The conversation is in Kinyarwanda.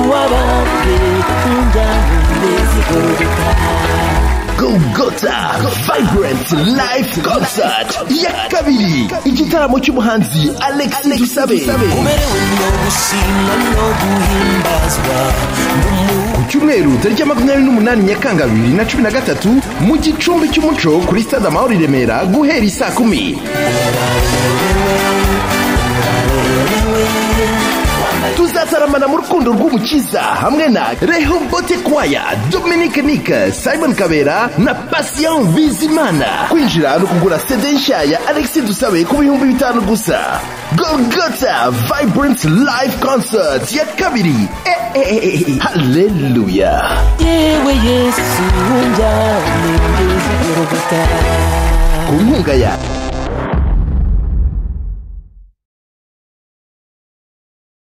yeruwababwe injyana zigorutaha Golgotha Vibrant Live Concert ya kabiri igitaramo cy'umuhanzi Alex Dusabe umerewe no gushimwa no guhimbazwa ku cyumweru tariki ya makumyabiri n'umunani nyakanga bibiri na cumi na gatatu mu gicumbi cy'umuco kuri stade amahoro i Remera guhera isaa kumi tuzataramana mu rukundo rw'umukiza hamwe na rehobote kwaya dominic nick simon kabera na patient bizimana kwinjira no kugura sede nshya ya alex dusabe ku bihumbi bitanu gusa golgota vibrant live concert ya kabiri haleluya yewe yesu injyana zigorutaha ku nkunga ya